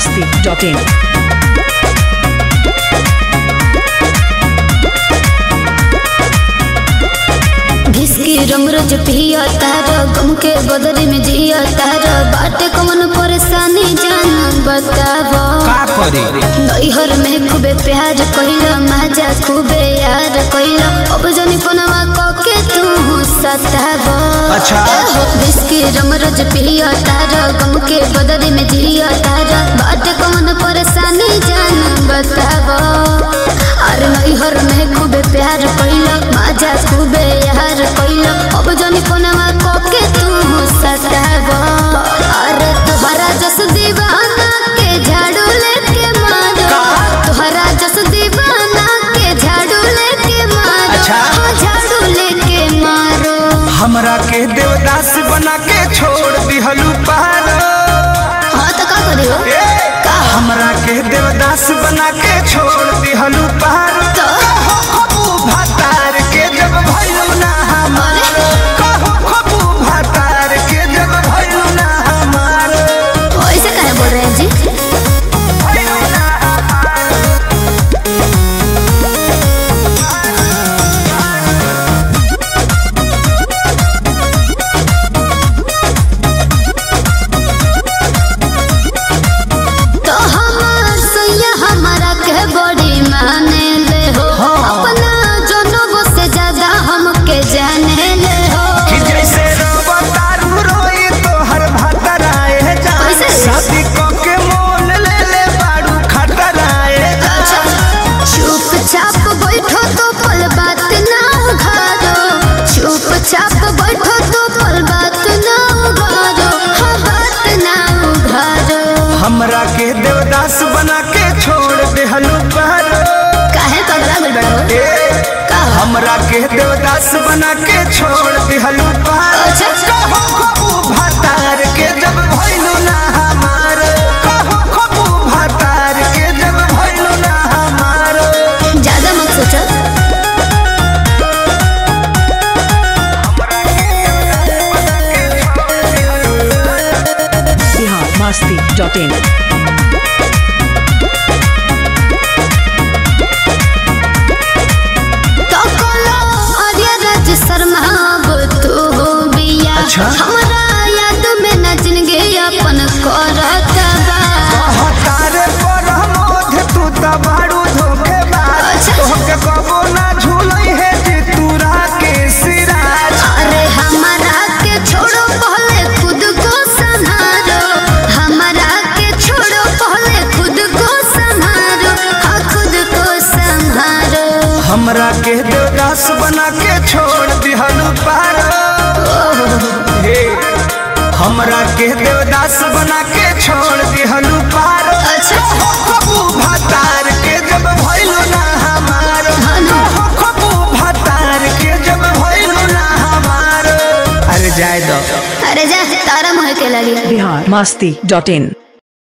masti.in. घिसकी रमरज पिया तारा गम के बदले में जिया तारा बाटे कौन परेशानी जान बतावा का करी नैहर में खूबे प्यार कइला मजा खूबे यार कइला अब जनी पनवा कके तू सतावा अच्छा। घिसकी रमरज पिया तारा गम के बदले में जिया तारा बाटे कौन परेशानी जान बतावा अरे नैहर में खूबे प्यार कइला मजा खूबे यार कइला अब जनी पनवा कके तू सतावा अरे तोहरा जस दीवाना के झाड़ू लेके मारो तोहरा जस दीवाना के झाड़ू लेके मारो अच्छा। हाँ, झाड़ू लेके मारो हमरा के देवदास बना के छोड़ दिहलू पार हाँ तो का करियो का हमरा के देवदास बना के छोड़ दिहलू पार तो खबू भातार के जब भइलू ना हमार कहू खबू भातार के जब भइलू ना हमार ऐसे कहे बोल रहे हैं जी भइलू ना हमार तो हमार सैया हमारा के बड़ी माने ले हो अपना जनों से ज्यादा हमके जाने ले हो कि जैसे रवा तारू रोई तो हर भातराए जा कैसे? शादी क के मोल ले ले बाड़ू खतराए जा चुपचाप बैठो तो पल बात ना उघारो चुपचाप बैठो तो पल बात ना उघारो हाँ बात ना उघारो हमरा के देवदास बना के छोड़ देहलू पार काहे पगला गुल बड़ा हो ए, का हो? हमरा के देवदास बना के छोड़ देहलू पार अच्छा। कहू खबू भातार के जब भइलू ना हमार कहू खबू भातार के जब भइलू ना हमार ज्यादा मत सोचो Bihar masti.in. तो कोलो आर्या राज शर्मा अब तू हो बिया अच्छा। हमरा याद में न जिंदगी अपन करत बा हतारे पर मोध तू त बाड़ू धोखेबाज अच्छा। तोहके कबो ना झूलई है जे तूरा के सिराज अरे हमारा के छोड़ो पहले खुद को संभालो हमारा के छोड़ो पहले खुद को संभालो हाँ खुद को संभालो हमरा के देवदास बना के छोड़ दिहलू पार हे हमरा के देवदास बना के छोड़ दिहलू पार अच्छा। खबू भातार के जब भइलू ना हमार हाँ ना। खबू भातार के जब भइलू ना हमार अरे जाय दो अरे जा तारा मोह के लगी Bihar masti.in.